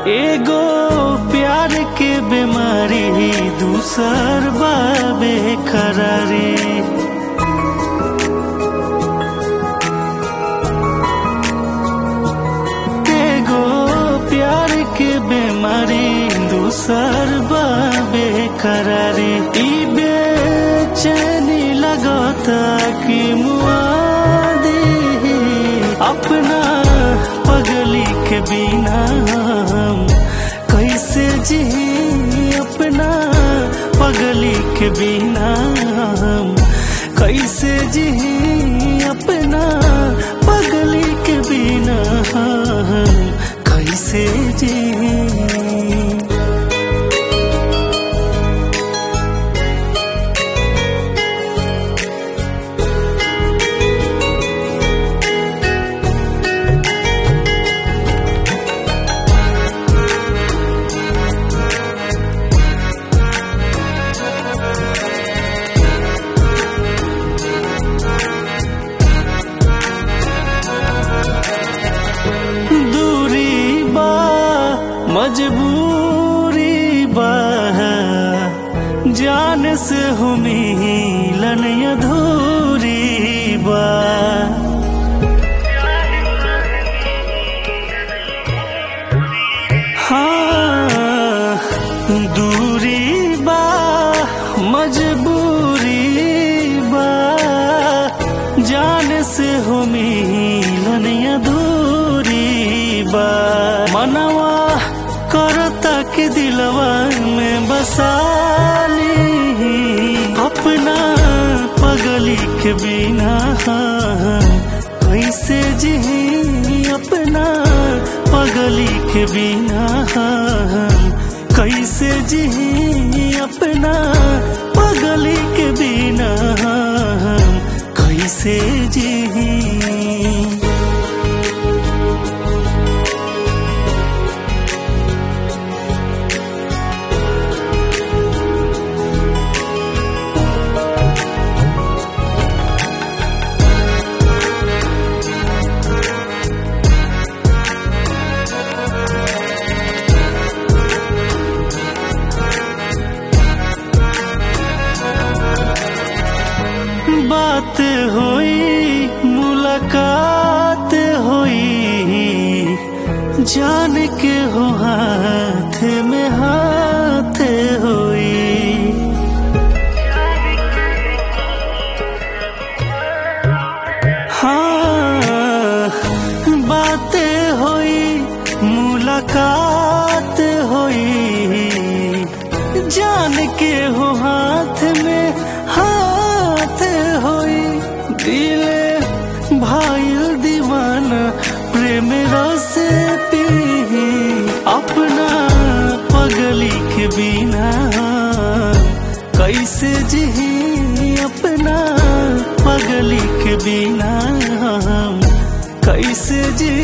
एगो प्यार के बीमारी दूसर बाबे करारी एगो प्यार के बीमारी दूसर बाबे करारी ई बेचैनी लगता कि मुआदी अपना पगली के बिना हम कैसे जी अपना पगली के बिना हम कैसे जी अपना पगली के बिना हम कैसे जी दूरी बा मजबूरी बा जान से हो मिलन अधूरी बा हाँ दूरी बा मजबूरी बा जान से हो मिलन अधूरी बा मनवा करता के दिलवा में बसाली अपना पगली के बिना कैसे जी अपना पगली के बिना कैसे जी अपना पगली के बिना कैसे जी बात होई मुलाकात होई जान के हो हाथ में हाथ होई हाँ बातें होई मुलाकात होई जान के हो हाथ में हाथ होई दिले भाई दीवाना प्रेम रस पी अपना पगली के बिना कैसे जी अपना पगली के बिना हम कैसे जी